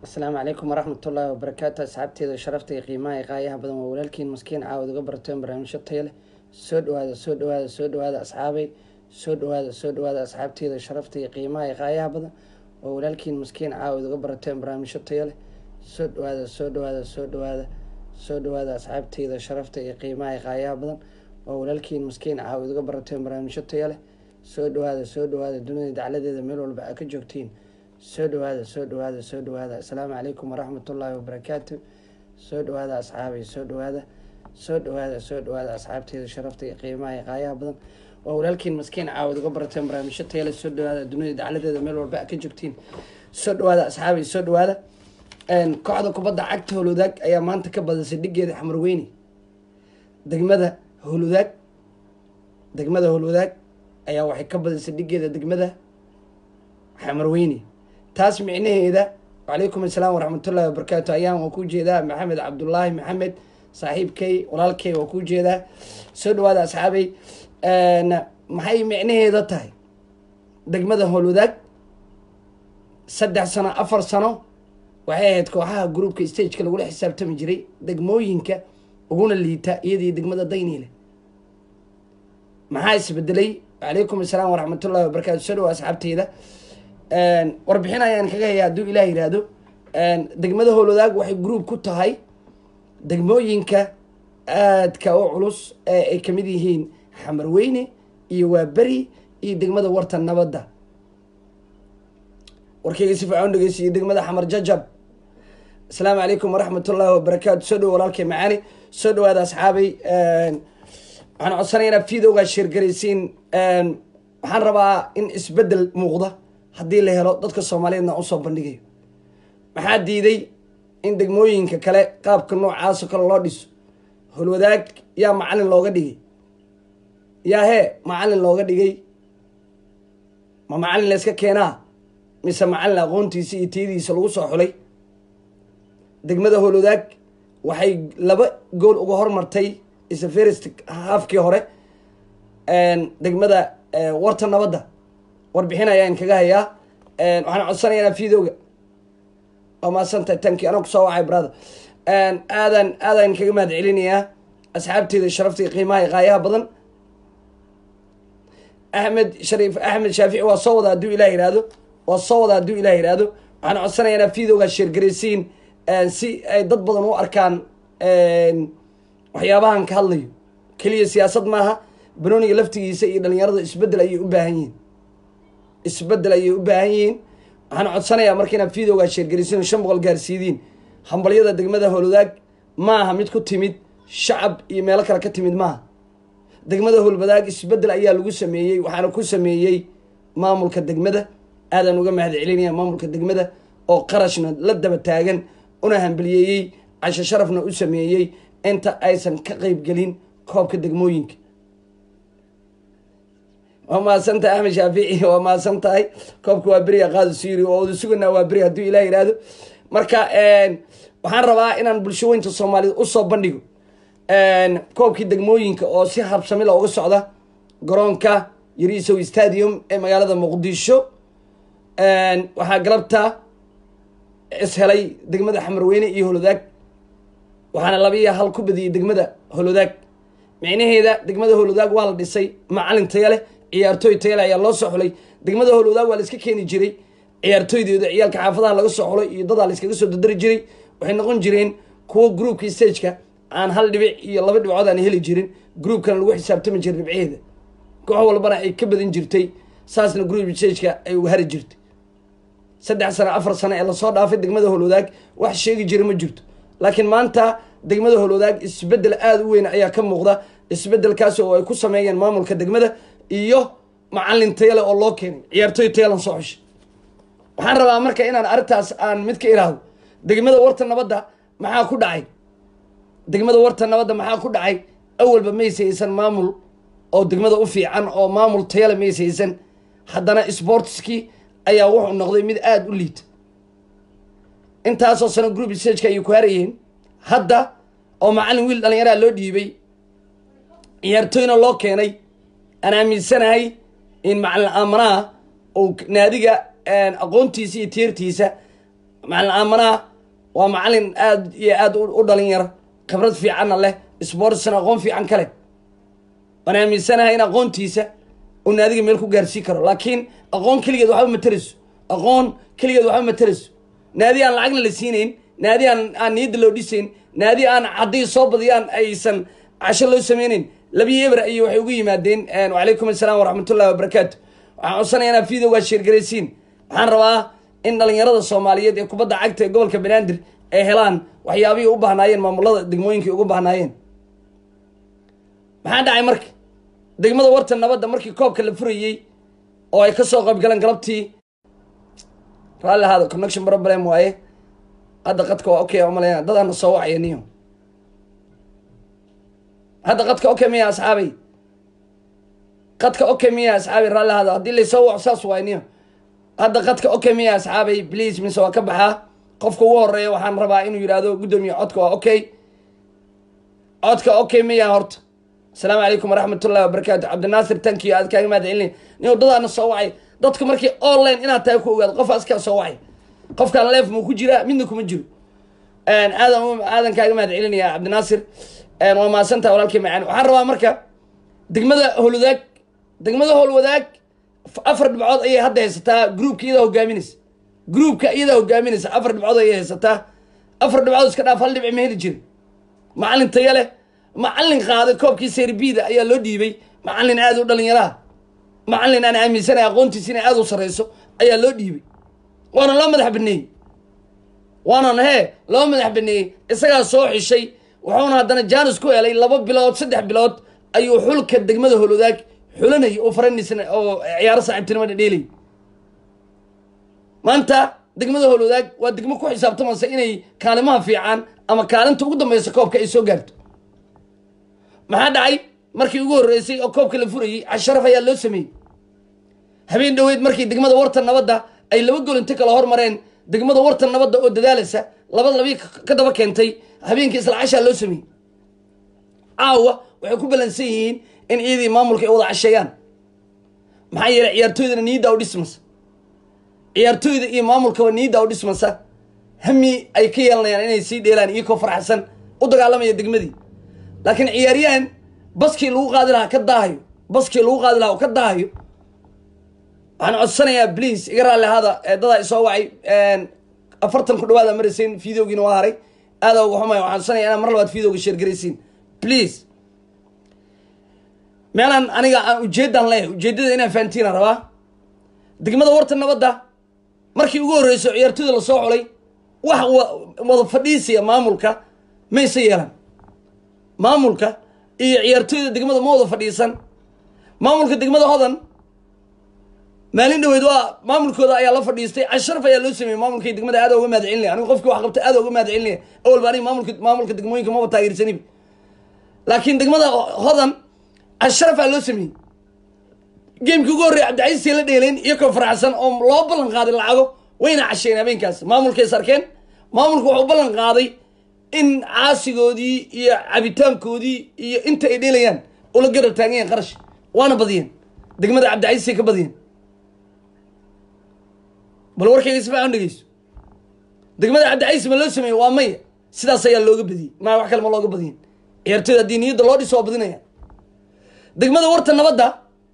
asalaamu calaykum waraxmat ullaahi wabarakaatu asxaabteeda sharafta iyo qiimaha iyo qaayaha badan waa walaalkiin maskiin caawad uga barteen barnaamijyo taya leh soo dhawaada soo dhawaada soo dhawaada asxaabay soo dhawaada soo dhawaada asxaabteeda sharafta iyo qiimaha iyo qaayaha badan waa walaalkiin maskiin caawad uga barateen barnaamijyo taya leh soo dhawaada soo dhawaada soo dhawaada soo dhawaada asxaabteeda sharafta iyo qiimaha iyo qaayaha badan waa walaalkiin maskiin caawad uga barateen barnaamijyo taya leh soo dhawaada soo dhawaada dunida dacladeeda meel walba aa ka joogtiin soo dhawaada soo dhawaada soo dhawaada asalaamu calaykum waraxmat ullaahi wabarakaatu soo dhawaada asxaabay soo dhawaada soo dhawaada soo dhawaada asxaabteeda sharafta iyo qiimaha iyo qaayaha badan waa walaalkiin maskiin caawad uga barateen barnaamijyo tayale soo dhawaada dunida dacladeeda meel walba aa ka joogtiin soo dhawaada asxaabay soo dhawaada kooxda kubadda cagta howlwadaag ayaa maanta ka badisay dhigeeda xamarweyne degmada howlwadaag degmada howlwadaag ayaa waxay ka badisay dhigeeda degmada xamarweyne taas micnaheeda wacalaykum assalaam waraxmatullahi wabarakaatu ayaan waa ku jeedaa maxamed cabdulaahi maxamed saaxiibkay walaalkay waa ku jeedaa soo dhawaada asxaabay maxay micnaheeda tahay degmada howlwadaag saddex sano afar sano waxay ahayd kooxaha groupka stageka lagula xisaabtami jiray degmooyinka uguna liita iyadii degmada dayniile maxaa isbedelay wacalaykum assalaam waraxmatullahi wabarakatu soo dhawa asxaabteyda warbixin ayaan kaga haya hadduu ilaah yihahdo degmada howlwadaag waxay group ku tahay degmooyinka aadka u culus ee ay kamid yihiin xamarweyne iyo waaberi iyo degmada warta nabadda warkayga si fiican dhegeysiyo degmada xamar jajab asalaamu calaykum waraxmat ullaahi wabarakaatu soo dhawo walaalkay macaani soo dhawaada asxaabay waxaan codsanaya inaad videogaa sheergaraysiin waxaan rabaa in isbedel muuqda haddii la helo dadka soomaaliyeedna usoo bandhigayo maxaa diiday in degmooyinka kale qaabka noocaasoo kale loo dhiso holwadaag yaa macalin looga dhigay yaa hee macalin looga dhigay ma macalin layska keenaa mise macalin aqoontiisa iyo tiyadiisa lagu soo xulay degmada holwadaag waxay laba gool uga hormartay isa first haafkii hore degmada warta nabadda warbixin ayaan kaga hayaa waxaan codsanaya inaa videoga waa maadsantahay tanki anaa kusoo wacay brother aadan aadaan kaga mahad celinayaa asxaabteeda sharafta iyo qiimaha iyo qaayaha badan axmed shariif axmed shaafici waa soo wada hadduu ilah yihahdo waa soo wada hadduu ilah yihahdo waxaan codsanaya inaa videoga sheergaraysiin si ay dad badan u arkaan waxyaabahan ka hadlayo keliya siyaasad maaha banooniga laftigiisa iyo dhalinyarada isbedel ayay u baahan yihiin isbedel ayay u baahan yihiin waxaan codsanayaa marka inaad videogaa sheergarisiin shan boqol gaarsiidiin hambalyada degmada howlwadaag maaha mid ku timid shacab iyo meelo kale ka timid maaha degmada howlwadaag isbedel ayaa lagu sameeyey waxaana ku sameeyey maamulka degmada aadaan uga mahad celinaya maamulka degmada oo qarashna la daba taagan una hambaliyeeyey casho sharafna u sameeyey inta aysan ka qeybgelin koobka degmooyinka waa mahadsan tahay axmed shaafici waa mahadsan tahay koobka waa beriya qaado siri oo wada suganaa waa beri hadduu ilah yihahdo marka waxaan rabaa inaan bulshaweynta soomaaliyed usoo bandhigo koobkii degmooyinka oo si habsamila uga socda garoonka yarisow stadium ee magaalada muqdisho waxaa galabta ishelay degmada xamarweyne iyo holwadaag waxaana labiiya hal ku badiyey degmada holwadaag micnaheeda degmada howlwadaag waa la dhisay macalin taya leh ciyaartooy tayale ayaa loo soo xulay degmada howlwadaag waa la iska keeni jiray ciyaartooydooda ciyaalka xaafadaha laga soo xulay iyo dadaa la iskaga soo dadari jiray waxay noqon jireen kuwo groupkii stageka aan hal dhibic iyo laba dhibcood aan heli jirin groupkana lagu xisaabtami jiray dhibceeda koox walbana ay ka badan jirtay saasna group stageka ay uga hari jirtay saddex sano afar sano ee lasoo dhaafay degmada howlwadaag wax sheegi jira ma jirto laakiin maanta degmada howlwadaag isbedel aada u weyn ayaa ka muuqda isbedelkaas oo ay ku sameeyeen maamulka degmada iyo macalin tayale oo loo keenay ciyaartooy tayalan soo xushay waxaan rabaa marka inaan arrintaas aan mid ka iraahdo degmada warta nabadda maxaa ku dhacay degmada warta nabadda maxaa ku dhacay awalba maysa haysan maamul oo degmada u fiican oo maamul tayale maysa haysan haddana sportskii ayaa wuxuu noqday mid aada u liita intaasoo sano group stageka ayay ku harayeen hadda oo macalin wiil dhalinyaraa loo dhiibay ciyaartooyna loo keenay aan aaminsanahay in macalin aamanaha uu naadiga aqoontiisa iyo tiirtiisa macalin aamanaa waa macalin aada iyo aada u dhalin yar khibrad fiicanna leh sportsna aqoon fiican ka leh waan aaminsanahay in aqoontiisa uu naadiga meel ku gaarsii karo laakiin aqoon keligeed waxba materayso aqoon keligeed waxba materayso naadi aan lacagna la siinayn naadi aan aan niyadda loo dhisayn naadi aan haddii soo badiyaan aysan casho loo sameynayn labiyo eber ayay waxay ugu yimaadeen wacalaykum assalaam waraxmatullahi wabarakaatu waxaan codsanaya inaad videogaa sheergaraysiin waxaan rabaa in dhalinyarada soomaaliyeed ee kubadda cagta ee gobolka banaadir ay helaan waxyaabihii u bahnaayeen maamulada degmooyinkii ugu bahnaayeen maxaa dhacay marka degmada warta nabadda markii koobka la furayey oo ay kasoo qayb galeen galabtii raalli ahaada connection problem waaye hadda qadka waa okay umaleyna dadaana soo wacaya niyo hadda qadka okay miya asxaabay qadka okay miya asxaabay raalli ahaada haddii laysoo waco saas waay niyo hadda qadka okay miya asxaabay please mise waa ka baxaa qofka ugu horeeya waxaan rabaa inuu yidhaahdo guddoomiye codka waa okay codka okay miya horta asalaamu calaykum waraxmatullahi wabarakaatu cabdinaasir tankiyo aad kaaga mahad celina nin wadadaana soo wacay dadka markii online inaad tahay ku ogaado qof askaa soo wacay qofkaan leef muu ku jiraa midna kuma jiro aadan aadan kaaga mahad celinaya cabdinaasir waa mahadsantaha walaalkii macaan waxaan rabaa marka degmada howlwadaag degmada howlwadaag afar dhibcood ayay hadda haysataa groupka iyadaa hogaaminaysa groupka iyadaa hogaaminaysa afar dhibcood ayay haysataa afar dhibcood iska dhaaf hal dhibci ma heli jirin macalin taya leh macalin qaaday koobkii serbida ayaa loo dhiibay macalin aada u dhalinyaraha macalin aan aaminsanay aqoontiisa inay aada u sareyso ayaa loo dhiibay waana loo madax baneeyey waanan hee loo madax baneeyey isagaa soo xishay wuxuuna haddana janis ku helay laba bilood saddex bilood ayuu xulka degmada holwadaag xulanayay oo faranisna oo ciyaaro saaxiibtinimo dhadheelay maanta degmada holwadaag waa degmo ku xisaabtamaysa inay kaalimaha fiican ama kaalinta ugu dambeysa koobka ay soo gaarto maxaa dhacay markii ugu horreysay oo koobka la furayey casharaf ayaa loo sameeyey habeen dhoweyd markii degmada warta nabadda ay laba gol inta kala hormareen degmada warta nabadda oo dadaalaysa laba labii ka daba keentay habeenkii isla cashaa loo sameeyey caawa waxay ku balansan yihiin in iyadii maamulka ay wada casheeyaan maxaa yeelay ciyaartooydana niyadda u dhismasa ciyaartooyda iyo maamulkaba niyadda u dhismasa hami ay ka yeelanayaan inay sii dheelaan iyakoo farxsan u dagaalamaya degmadii laakiin ciyaaryahan baskii lagu qaadi lahaa ka daahayo baskii lagu qaadi lahaa oo ka daahayo waxaan codsanayaa please iga raalli ahaada dadaa isoo wacay afartan ku dhawaada maraysayn videogiina waa haray aada uga xumaya waxaan codsanaya inaa mar labaad videoga sheergaraysiin please meelaan aniga aan ujeeddaan leeyahay ujeeddada inaan fahantiina rabaa degmada warta nabadda markii ugu horreyso ciyaartooyda lasoo xulay wax wada fadhiisiya maamulka mayse yeelan maamulka iyo ciyaartooyda degmada ma wada fadhiisan maamulka degmada hodan maalin dhaweyd waa maamulkooda ayaa la fadhiistay casharaf ayaa loo sameeyey maamulkay degmada aada uga mahad celinaya anigu qofkii wax qabta aada uga mahad celinaya awalba aniga maamulka maamulka degmooyinka maba taageersaniba laakiin degmada hodan casharafaa loo sameeyey geemkii ugu horreya cabdicasiisay la dheeleen iyakoo faraxsan oo loo ballan qaaday lacago wayna casheen habeenkaas maamulkay sarkeen maamulku wuxuu ballan qaaday in caasigoodii iyo cabitaankoodii iyo inta ay dheelayaan ula garab taagan yahin qarash waana badiyeen degmada cabdicasiisay ka badiyeen bal warkayga si fiican dhegeyso degmada cabdicasiis ma loo sameeyey waa maya sidaas ayaa looga badiyey maa wax kale ma looga badiyin ciyaartooyda haddii niyadda loo dhiso waa badinaya degmada warta nabadda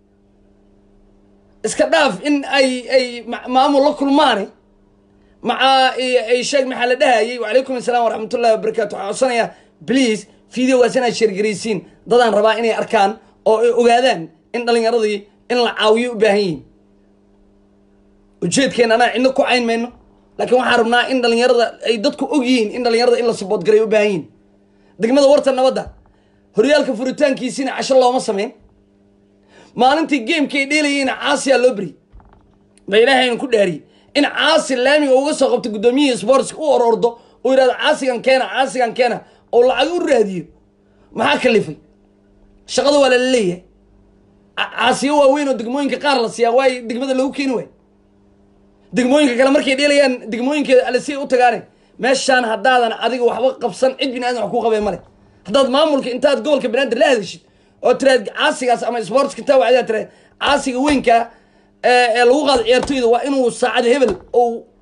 iska dhaaf in ay ay maamul la kulmaane maca ay sheeg maxaa la dhahayay wacalaykum asalaam waraxmatullahi wabarakatu waxaan codsanayaa please videogaas inaad sheergaraysiin dadaan rabaa inay arkaan oo ay ogaadaan in dhalinyaradii in la caawiyo u baahan yihiin ujeedkeena anaa cidno ku cayn mayno laakiin waxaan rabnaa in dhalinyarada ay dadku og yihiin in dhalinyarada in la saboodgaray u baahan yihiin degmada warta nabadda horyaalka furitaankiisiina casho looma sameyn maalintii geemka ay dheelayeyna caasiyaa loo beriyey ba ilaahaynu ku dhaariyey in caasi laamiga uga soo qabto guddoomiyihii sportska u orordo oo yidhahdo caasigan keena caasigan keena oo lacag u raadiyo maxaa kalifay shaqada waa lala leeyahay caasiyo waaweyn oo degmooyinka qaar la siiyaa waay degmada lagu keeni waay degmooyinka kale markay dheelayaan degmooyinkeeda alasiya u tagaane meeshaan haddaadan adiga waxba qabsan cid bini aadan wax kuu qabee male haddaad maamulka intaad gobolka banaadir la hadashid oo tiraad caasigaas ama sportska intaa wacdaa tiraad caasiga weynka ee lagu qaado ciyaartooyda waa inuu saacad hebel ou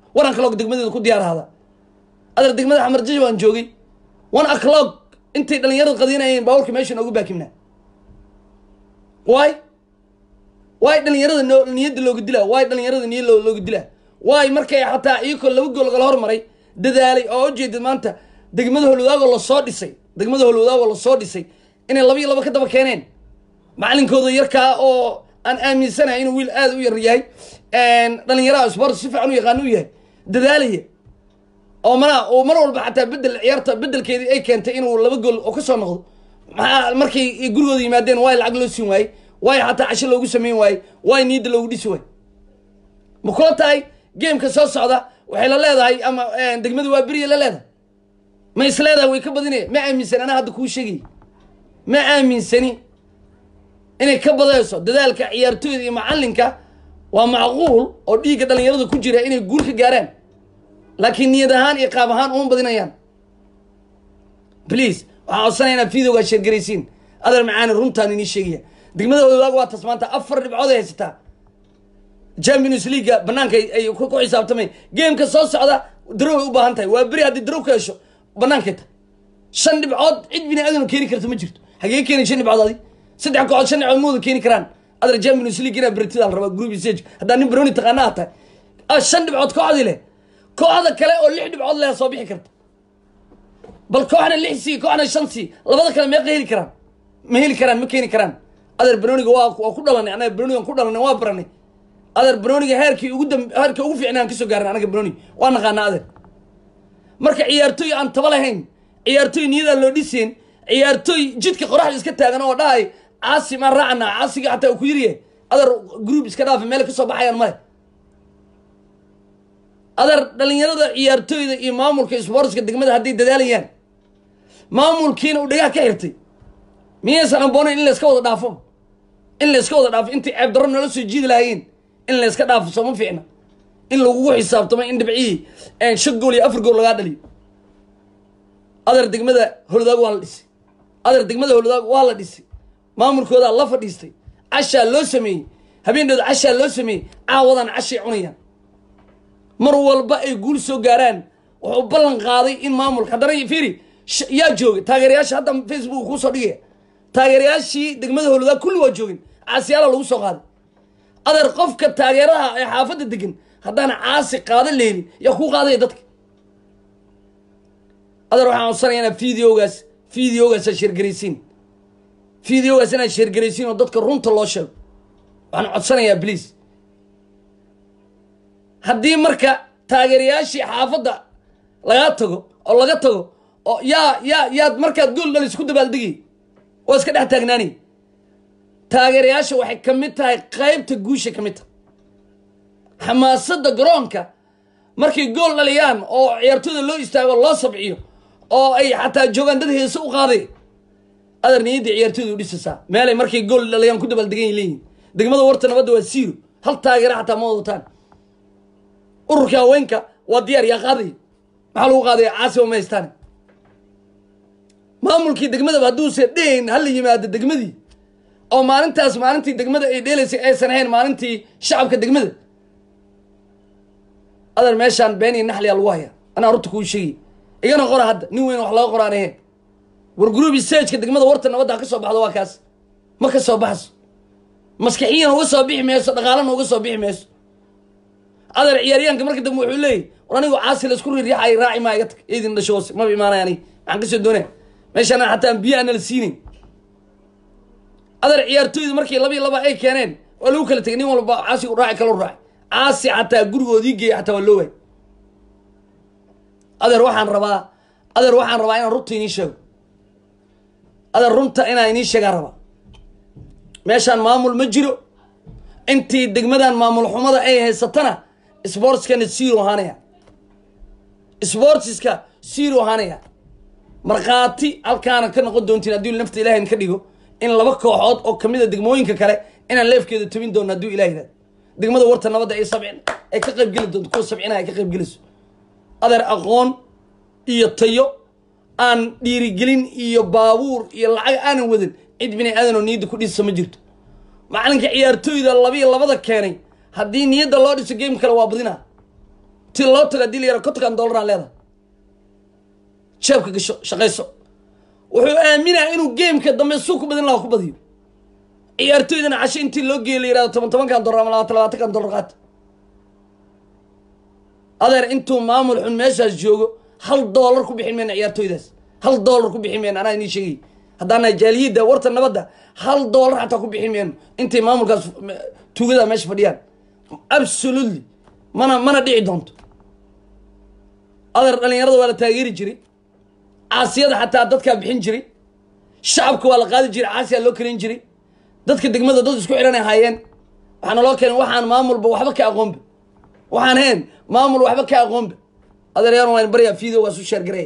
one o'clock degmadeeda ku diyaar ahada adeer degmada xamarjaja waan joogay one o'clock intay dhalinyarada qadinayeen baabuurka meesha noogu baakimnaa waay waay dhalinyarada no niyadda looga dilaa waay dhalinyarada niyad loo- looga dilaa waay markay xataa iyakoo laba gool lagala hormaray dadaalay oo ujeedad maanta degmada holwadaagoo lasoo dhisay degmada holwadaagoo lasoo dhisay inay laba iyo laba ka daba keeneen macalinkooda yarkaa oo aan aaminsanahay inuu wiil aada u yar yahay dhalinyaraha sport si fiican u yaqaano u yahay dadaalaya oo mana oo mar walba xataa bedel ciyaarta bedelkeedii ay keentay inuu laba gool oo kasoo noqdo maxaa markay gurigooda yimaadeen waay lacag loo siin waayey waay xataa casho loogu sameyn waayey waay niyadda loogu dhisi waayey ma kula tahay gameka soo socda waxay la leedahay ama degmada waa beriya la leedahay ma is leedahay way ka badinaya ma aaminsan anaa hadda kuu sheegay ma aaminsani inay ka badayso dadaalka ciyaartooyda iyo macalinka waa macquul oo dhiigga dhalinyarada ku jira inay guul ka gaaraan laakiin niyad ahaan iyo qaab ahaan uma badinayaan please waxaan codsanaya inaad videogaa sheergaraysiin adeer macaani runtaan inii sheegaya degmada wadaag waa tas maanta afar dhibcood ay haysataa champions leaguea banaanka ay- ay ku ku xisaabtamay gameka soo socda darow ay u baahan tahay waa beri haddii darow ka hesho banaankay tahay shan dhibcood cid bini aadan keeni karta ma jirto hagee keeni shan dhibcood adi saddex kooxood shan dhibcood mooda keeni karaan adar champions league inaa beritida la rabaa group stage haddaa nin baroni taqaana aad tahay ah shan dhibcood kooxdii leh kooxda kale oo lix dhibcood leh soo bixi karta bal kooxna lix sii kooxna shan sii labada kale meeqa heli karaan ma heli karaan ma keeni karaan adeer baroniga waa waa ku dhalanay anaga baronigan ku dhalanay waa baranay adeer baroniga heerkii ugu dam heerkii ugu fiicnay aan kasoo gaarin anaga baroni waa naqaanaa adeer marka ciyaartooy aan taba lahayn ciyaartooy niyadaa loo dhiseen ciyaartooy jidka qoraxda iska taagan oo dhahay caasi maan raacana caasiga xataa uu ku yiriye adeer group iska dhaafa meel kasoo baxayaan male adeer dhalinyarada ciyaartooyda iyo maamulka sportska degmada hadday dadaalayaan maamulkiina uu dhagaha ka xirtay miyaysan amboonayn in layska wada dhaafo in layska wada dhaafo intay ceeb darro nala soo jiidi lahaayeen in layska dhaafo sooma fiicna in lagugu xisaabtamo in dhibcihii shan gool iyo afar gool lagaa dhaliyo adeer degmada holwadaag waa la dhisay adeer degmada holwadaag waa la dhisay maamulkoodaa la fadhiistay cashaa loo sameeyey habeendhooda cashaa loo sameeyey caawadan cashay cunayaan mar walba ay guul soo gaaraan wuxuu ballan qaaday in maamulka haddana fiiri sh- yaa joogay taageerayaasha hadda facebook kuusoo dhigaya taageerayaashii degmada holwadaag kulli waa joogin caasiyaala lagu soo qaaday adeer qofka taageeraha ee xaafadda degan haddaan caasi qaada leelin yaa kuu qaadaya dadka adeer waxaan codsanaya inaad videogaas videogaas aad sheergaraysiin videogaas inaad sheergaraysiin oo dadka runta loo sheego waxaan codsanayaa please haddii marka taageerayaashii xaafadda lagaa tago oo laga tago oo yaa yaa yaad markaad gool dhalis ku dabaaldegi waa iska dhex taagnaani taageerayaasha waxay ka mid tahay qaybta guusha ka mid tahay xamaasadda garoonka markay gool dhaliyaan oo ciyaartooyda loo istaago loo sabciyo oo ay xataa joogaan dad heese u qaaday adar niyadda ciyaartooyda u dhisaysaa meelay markay gool dhaliyaan ku dabaaldegan ay leeyihin degmada warta nabadda waa siiro hal taageera xataa ma wadataan ururka haweenka waa diyaar yaa qaadaya maxaa lagu qaadaya caasiba ma haystaan maamulkii degmadaba hadduuse dhehayn hala yimaado degmadii oo maalintaas maalintii degmada ay dheelaysay aysan ahayn maalintii shacabka degmada adeer meeshaan been iyo naxliyaa lagu hayaa anaa horta kuu sheegi igana qora hadda nin weyn wax laga qoraan ahayn war gruubi sageka degmada warta nabadda ha ka soo baxdo waa kaas ma ka soo baxso maskixiyan uga soo bixi mayso dhaqaalana uga soo bixi mayso adeer ciyaaryaanka marka dambe wuxuu leeyahy war anigu caasi laisku riiryaxay raaci maa iga tag idin dhasho hoose maba imaanay aniga maxaan kasoo doonaya meeshaan xataa biyo aan nala siinayn adeer ciyaartooydu markii laba iyo laba ay keeneen waa lagu kala tegay nin walba caasi u raaci kala raacay caasi xataa gurigoodii geeya xataa waa loo waay adeer waxaan rabaa adeer waxaan rabaa inaan runta inii sheego adeer runta inaan inii sheegaan rabaa meeshaan maamul ma jiro intii degmadan maamul xumada ay haysatana sportskana zero ahaanaya sportska zero ahaanaya markhaati halkaana ka noqon doontiin haddii nafta ilahay ka dhigo in laba kooxood oo kamid a degmooyinka kale inaan leefkeeda tobin doono hadduu ilah yihahdo degmada warta nabadda ay sabcin ay ka qaybgeli doonto kuwa sabcina ay ka qaybgelayso adeer aqoon iyo tayo aan dhiirigelin iyo baabuur iyo lacag aanan wadan cid bini aadan oo niyadda ku dhisa ma jirto macalinka ciyaartooyda labiyo labada keenay haddii niyadda loo dhiso game kale waa badina ti loo tago hadii la yara kontonkan dollaraan leedahay jeebka gasho shaqayso wuxuu aaminaa inuu geemka dambe suu ku badin laha ku badiyo ciyaartooydana casho intii loo geeya la yihahdo toban tobankan dollar ama labaatan labaatankan dollar qaata adeer intuu maamul xun meeshaas joogo hal dollar ku bixin mayna ciyaartooydaas hal dollar ku bixin mayna anaa inii sheegay haddaana jaaliyadda warta nabadda hal dollar xataa ku bixin mayno intay maamulkaas tuugada meesha fadhiyaan absolutely mana mana dhici doonto adeer dhalinyarada waa la taageeri jiray caasiyada xataa dadkaa bixin jiray shacabka waa la qaadi jiray caasiyaa loo kelin jiray dadka degmada dad isku xidhan ay haayeen waxaana loo keenay waxaan maamulba waxba ka aqoonba waxaan hayn maamul waxba ka aqoonba adeeryaan waan baryaa video waa su sheergarey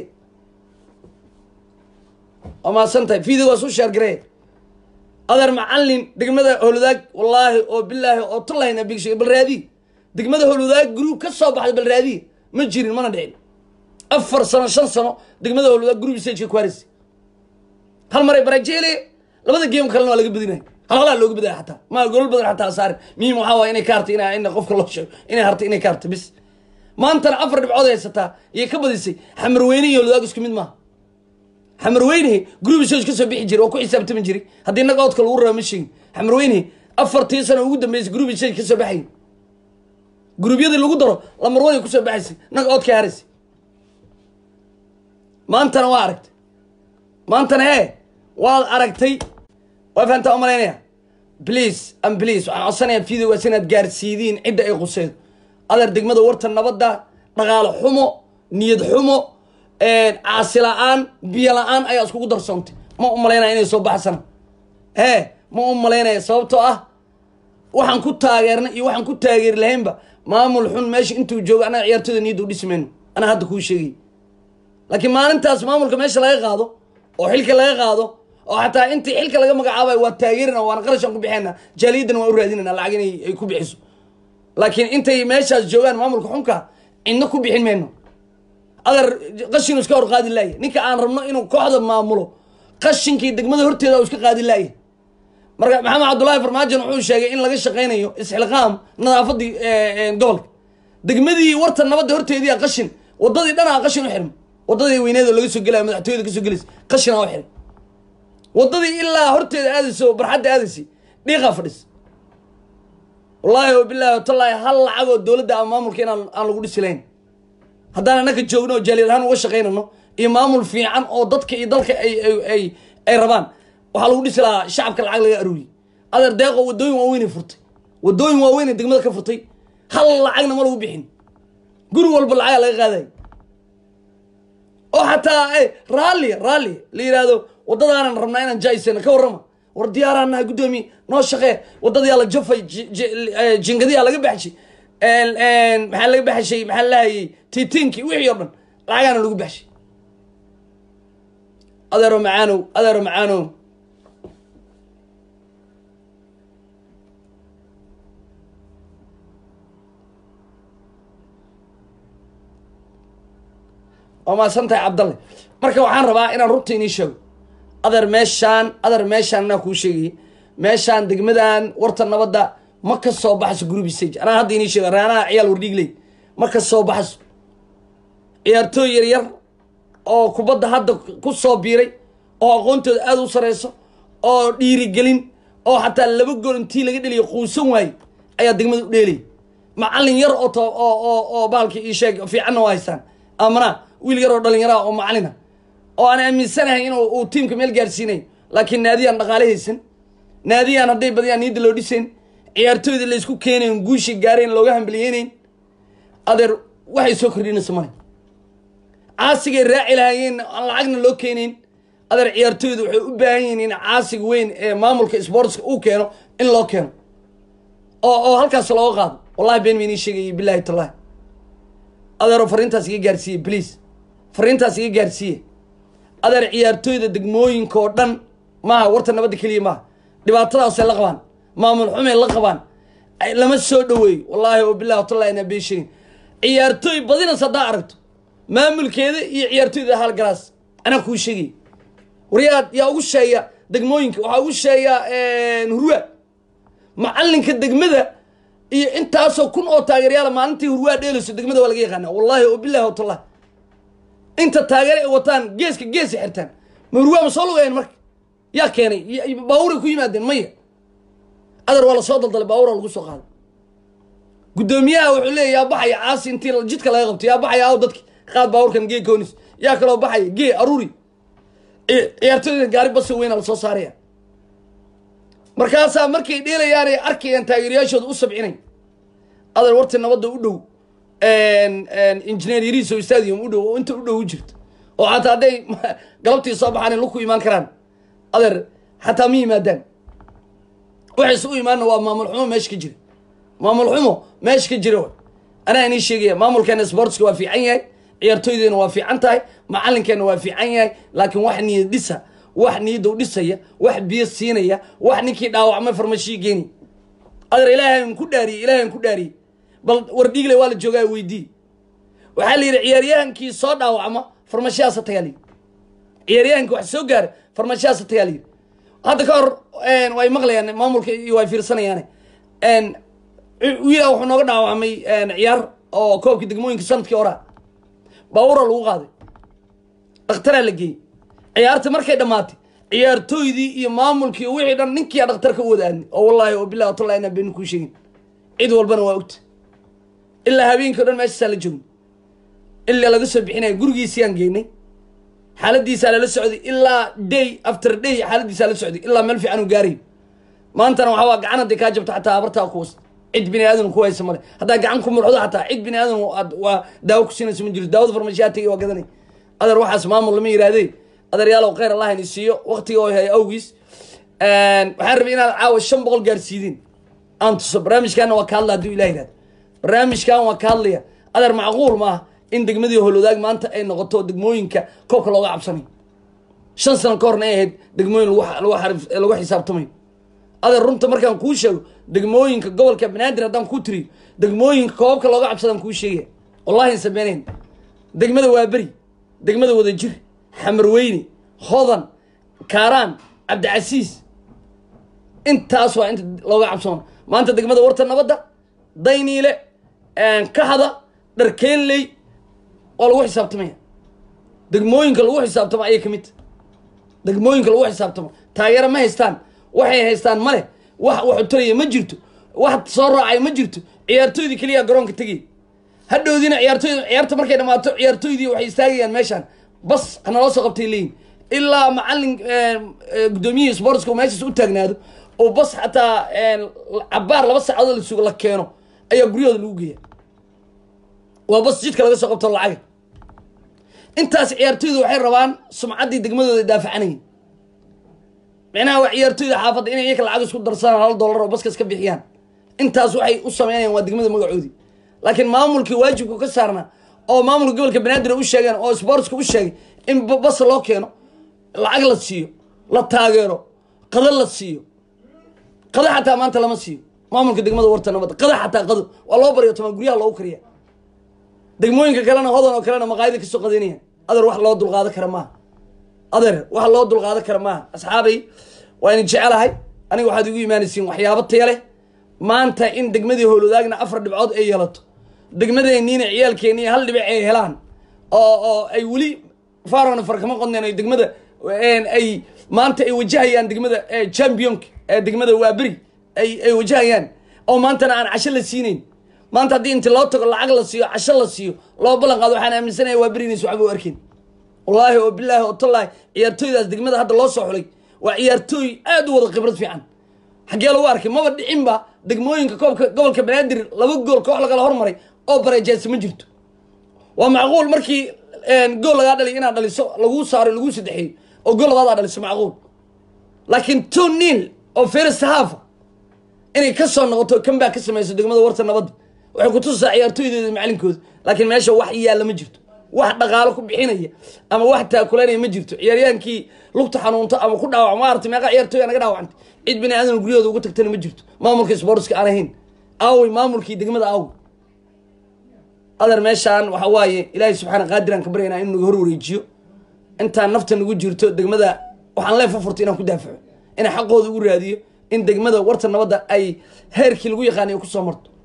waa mahadsan tahay video waa su sheergarey adeer macalin degmada holudaag wallaahi oo bilaahi oo tullahayna bigshay bal raadiy degmada holudaag group ka soo baxday bal raadiy ma jirin mana dhicin afar sano shan sano degmada holudaag group stageka ku harisay hal maray barajeele labada geem kalena waa laga badinaya hal halaa looga badaya xataa ma golol badan xataa saarin muhiim waxaa waaya inay ka hartay ina ina qofka loo sheego inay hartay inay ka hartay bis maantana afar dhibcood haysataa iyay ka badisay xamarweyne iyo holudaag isku mid maaha xamarweyne group stage ka soo bixi jiray oo ku xisaabtami jiray haddii naga oodka lagu raba ma sheegin xamarweyne afartii sano ugu dambeysay group stage ka soo baxayay gruubyadii lagu daro lamarwaday kusoo baxaysay naga oodka haraysay maantana waa aragtay maantana hee waad aragtay waa fahantaa umalaynaya please am please waxaan codsanayaa videogaas inaad gaarsiidiin cidda ay quseydo adeer degmada warta nabadda dhaqaale xumo niyad xumo caasi la-aan biyo la-aan ayaa iskugu darsoontay ma u malaynaya inay soo baxsana hee ma u malaynaya sababtoo ah waxaan ku taageernay iyo waxaan ku taageeri lahaynba maamul xun meesha intuu joogo annaga ciyaartooyda niyadda u dhisi mayno anaa hadda kuu sheegay laakiin maalintaas maamulka meesha laga qaado oo xilka laga qaado oo xataa intii xilka laga magacaabayo waa taageerina waana qarashaan ku bixina jaaliyaddana waan u raadinayna lacag inay ay ku bixiso laakiin intay meeshaas joogaan maamulka xunka cidna ku bixin mayno adeer qashinu iska hor qaadi laaya ninka aan rabno inuu kooxda maamulo qashinkii degmada horteeda iska qaadi laaya marka maxamed cabdullaahi farmaajon wuxuu sheegay in laga shaqaynayo isxilqaam nadaafadii gobolka degmadii warta nabadda horteediia qashin wadadii dhanaa qashin u xirma wadadii weyneed oo laga soo gelaya madaxtooyada kasoo gelaysa qashinaa u xiray wadadii ilaa horteeda aadaysa oo barxadda aadaysay dhiiqaa fadhis wallaahi o bilaahi watallaahi hal lacag oo dowladda ama maamulka inaan aan lagu dhisi lahayn haddaan anaka joogno oo jaaliyad ahaan uga shaqaynano iyo maamul fiican oo dadka iyo dalka ay ay ay rabaan waxaa lagu dhisi lahaa shacabka lacag laga aruuriyey adeer deeqo wadooyin waaweynay furtay wadooyin waaweynay degmada ka furtay hal lacagna ma lagu bixin guri walba lacagaa laga qaadayo oo xataa raalli raalli la yidhaahdo waddadaanan rabnaa inaan jaaisana ka warrama war diyaaraan nahay guddoomiye noo shaqee waddadayaa la jafay jingadiyaa laga baxshay maxaa laga baxshay maxaa lahayay titiinkii wixii oo dhan lacagaana lagu baxshay adeero macaanow adeero macaanow waa maasan tahay cabdalle marka waxaan rabaa inaan runta inii sheego adeer meeshaan adeer meeshaan anaa kuu sheegayay meeshaan degmadan warta nabadda ma ka soo baxayso group stage anaa hadda inii sheega raanaha ciyaal wardhiigley ma ka soo baxayso ciyaartooy yar yar oo kubadda hadda ku soo biiray oo aqoontooda aada u sareyso oo dhiirigelin oo xataa laba gool intii laga dheliyo quusan waaye ayaa degmada u dheelay macallin yar oo oo oo bahalkii ii sheeg fiicanna waa haystaan amana wiil yar oo dhallinyaraha oo macalina oo aan aaminsanahay in uu tiimka meel gaarsiinay laakiin naadiyaan dhaqaale haysan naadiyaan hadday badiyaan niyadda loo dhisayn ciyaartooyda laysku keenayn guushii gaareen looga hambaliyeynayn adeer waxay soo kordhinaysa male caasigay raaci lahaayeen aan lacagna loo keenayn adeer ciyaartooyda waxay u baahan yihiin in caasiga weyn ee maamulka sportska uu keeno in loo keeno oo oo halkaas looga qaado wallahi been maynii sheegayay bilahi tallahi adeero fariintaas iga gaarsiiye please fariintaas iga gaarsiiye adeer ciyaartooyda degmooyinka oo dhan maaha warta nabadda keliya maaha dhibaatadaasay la qabaan maamul xumay la qabaan lama soo dhaweeyo wallaahi oo bilahi watallahi inaa been sheegin ciyaartooy badinas haddaa aragto maamulkeeda iyo ciyaartooyda halgalaas anaa kuu sheegay waryaa yaa ugu sheeya degmooyinka waxaa ugu sheeya hurwa macalinka degmada iyo intaasoo kun oo taageeryaala maalintii hurwaa dheelayso degmada waa laga yaqaana wallahi oo bilahi watallahi inta taageere ay wataan geeska geesa xirtaan ma hurwaa ma soo lugayan marka yaa keenay baabuuray ku yimaadeen maya adar waa lasoo daldalay baabuura lagu soo qaaday guddoomiyaha wuxuu leeya yaa baxaya caasi intii jidka laga qabto yaa baxaya aw dadki qaad baabuurkan gee koonis yaa kaloo baxaya gee aruuri ciyaartooyda gaari basa weyna lasoo saaraya markaasaa markay dheelayaan ay arkayaan taageerayaashooda u sabcinay adar warti nabadda u dhow injineer yariso stadium u dhow oo inta u dhow u jirto oo xataa hadday galabtii soo baxaan laku imaan karaan adeer xataa ma yimaadaan waxay isugu imaanna waa maamul xumo meesha ka jira maamul xumo meesha ka jira anaa inii sheegaya maamulkeena sportska waa fiican yahay ciyaartooydeena waa fiican tahay macalinkeena waa fiican yahay laakiin wax niyad dhisa wax niyadow dhisaya wax biyo siinaya wax ninkii dhaawacmay farmashii geeni adeer ilaahay ku dhaariyey ilaahay ku dhaariyey bal wardhiigle waa la joogaa weydii waxaa la yidhi ciyaaryahankii soo dhaawacma farmashiyaasa tagaa layidhi ciyaaryahankii wax soo gaara farmashiyaasa tagaa layidhi hadda ka hor way maqlayaan maamulka iyo way fiirsanayaan wiila wuxuu nooga dhaawacmay ciyaar oo koobkii degmooyinka sanadkii horaa baabuura lagu qaaday dhakhtaraa la geeyey ciyaarta markay dhammaatay ciyaartooydii iyo maamulkii wixii dhan ninkiia dhakhtarka u wada aadnay oo wallahi oo bilahi watallahi inaan beenin kuu sheegin cid walbana waa ogta ilaa habeenkii o dhan meeshaasaa la joogay ilaa laga soo bixinaya gurigiisiyaan geynay xaaladiisaa lala socday ilaa day after day xaaladiisaa la socday ilaa meel fiican uu gaarayo maantana waxaa waa gacan hadday kaa jabto xataa abartaa ku wasta cid bini aadan ku haysa male haddaa gacan ku murxdo xataa cid bini aadan waa daawo ku siinaysa ma jirto daawada farmashiyaa tagay waa gadanay adeer waxaas maamul lama yirahdee adeeryaalow khayr allah ini siiyo waktiga oo hay awgiis waxaan rabay inaad caawa shan boqol gaarsiidin aan tuso barnaamijkaana waa ka hadla hadduu ilah yihahdo barnaamijkan waa ka hadlaya adeer macquul maaha in degmadii holwadaag maanta ay noqoto degmooyinka koobka looga cabsanayo shan sano ka horna ay ahayd degmooyin lagu xisaabtamayo adeer runta markaan kuu sheego degmooyinka gobolka banaadir haddaan kuu tiriyo degmooyinka koobabka looga cabsadaan kuu sheegaya wallahi sameynayn degmada waaberi degmada wadajir xamarweyne hodan kaaraan cabdicasiis intaas waa inta looga cabsoona maanta degmada warta nabadda dayniile kaxda dharkeenley waa lagu xisaabtamaya degmooyinka lagu xisaabtamo ayay ka mid ta degmooyinka lagu xisaabtamo taageero ma haystaan waxay haystaan male wax waxutaraya ma jirto wax soo raacay ma jirto ciyaartooydii keliya garoonka tegay hadhowdiina ciyaartooyda ciyaarta markay dhamaato ciyaartooydii waxay istaagayaan meeshaan bas hanaloo soo qabtay leeyihin ilaa macalin guddoomiyihii sportska meeshaas u taagnaado oo bas xataa cabaar laba saacadood lasugo la keeno ayaa guryahooda lagu geeya waa bas jidka laga soo qabto lacaga intaas ciyaartooydu waxay rabaan sumcaddii degmadooda daafacanayeen micnaha waa ciyaartooyda xaafadda inay iyaka lacag isku darsadaan hal dollar oo baska iska bixiyaan intaas waxay u sameynayaan waa degmada magacoodii laakiin maamulkii waajibku ka saarnaa oo maamulka gobolka banaadir u sheegeen oo sportska u sheegay in bas loo keeno lacag la siiyo la taageero qado la siiyo qado xataa maanta lama siiyo maamulka degmada warta nabadda qado xataa qado waa loo baryo tomaa guryaha loogu kariya degmooyinka kalena hodan oo kalena maqaayada kasoo qadanayaan adeer wax loo dulqaado kara maaha adeer wax loo dulqaado kara maaha asxaabay waa idin jecelahay aniga waxaad igu imaanaysiin waxyaabo taya leh maanta in degmadii howlwadaagna afar dhibcood ay yeelato degmadeenniina ciyaalkeennii hal dhibic ay helaan oo oo ay weli farona farkama qodneen ay degmada ay maanta ay wajahayaan degmada championka ee degmada waaberi ay ay wajahayaan oo maantana aan casho la siinayn maanta haddii inti loo tago lacag la siiyo casho la siiyo loo ballan qaado waxaan aaminsanaya waaberi inaysa waxba u arkin wallaahi oo bilaahi oo tallaahi ciyaartooydaas degmada hadda loo soo xulay waa ciyaartooy aad u wada khibrad fiican xaggee lagu arkay maba dhicinba degmooyinka koobka gobolka banaadir laba gool koox lagala hormaray oo bareejeesa ma jirto waa macquul markii gool lagaa dhaliy inaad dhaliso laguu saaro laguu saddexeeyo oo gool labaadaa dhaliso macquul laakiin two nil oo first half inay ka soo noqoto kambaa ka samayso degmada warta nabadda waxay ku tusaa ciyaartooydooda macalinkooda laakiin meesha wax yaalla ma jirto wax dhaqaalo ku bixinaya ama wax taakulanaya ma jirto ciyaaryaankii lugta xanuunto ama ku dhaawac maarata meeqa ciyaartooya naga dhaawacantay cid bini aadan guryahooda uga tagtana ma jirto maamulka sportska aan ahayn aawey maamulkii degmada aawey adeer meeshaan waxa waaye ilaahay subxaana qaadiraan ka baryaynaa inuu naga hor wareejiyo intaan nafta nagu jirto degmada waxaan leef u furtay inaan ku daafaco inaan xaqooda ugu raadiyo in degmada warta nabadda ay heerkii lagu yaqaanay kusoo marto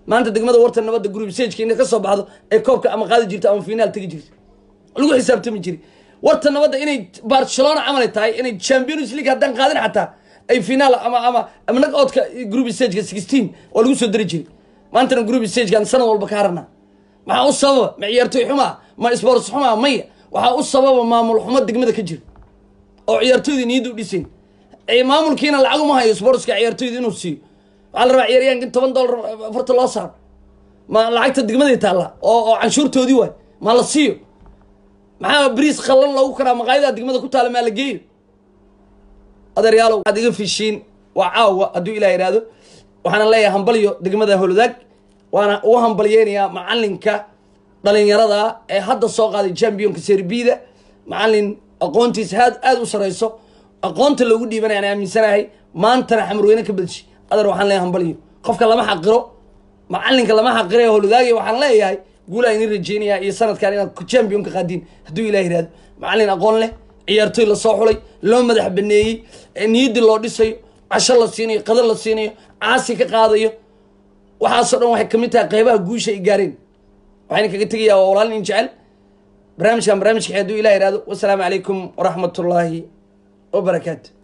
maanta degmada warta nabadda group sageka inay ka soo baxdo ay koobka ama qaadi jirto ama finaal tegi jirto lagu xisaabtami jiri warta nabadda inay barcelona camalay tahay inay champions league haddaan qaadin xataa ay finaal ama ama ama knock-outka group stageka sixteen oo lagu soo dari jiray maantana group stagekan sanad walba ka harana maxaa u sababa ma ciyaartoy xumaa ma sports xumaa maya waxaa u sababa maamul xumo degmada ka jira oo ciyaartoyda niyadda u dhisayn maamulkiina lacag uma hayo sportska ciyaartoyda inuu siiyo waxaa la rabaa ciyaaryahanka in toban dollar afarta loo saaro ma lacagta degmaday taalla oo oo canshuurtoodii waay ma la siiyo maxaa bariis khallan loogu karaa maqaayadaha degmada ku taala maa la geeyo adeeryaalow waxaad iga fishiin waa caawa hadduu ilah yidhaahdo waxaana leeyahay hambalyo degmada holodaag waana ugu hambalyeynayaa macalinka dhalinyarada ee hadda soo qaaday championka serbida macalin aqoontiisa aad aada u sareyso aqoonta loogu dhiibanaya aan aaminsanahay maantana xamurweyne ka badshi adeer waxaan leeyahay hambalyo qofka lama xaqiro macalinka lama xaqiro ee holodaagay waxaan leeyahay guulaa idin rajeynayaa iyo sanadkan inaad championka qaadiin hadduu ilah yidhahdo macalin aqoon leh ciyaartoy lasoo xulay loo madax baneeyey niyaddii loo dhisayo casho la siinayo qadar la siinayo caasi ka qaadayo waxaasoo dhan waxay kamid tahay qeybaha guusha ay gaareen waxayna kaga tegayaa waa walaalin in jecel barnaamijkan barnaamijka hadduu ilah yihahdo wasalaamu calaykum waraxmat ullaahi wabarakaatu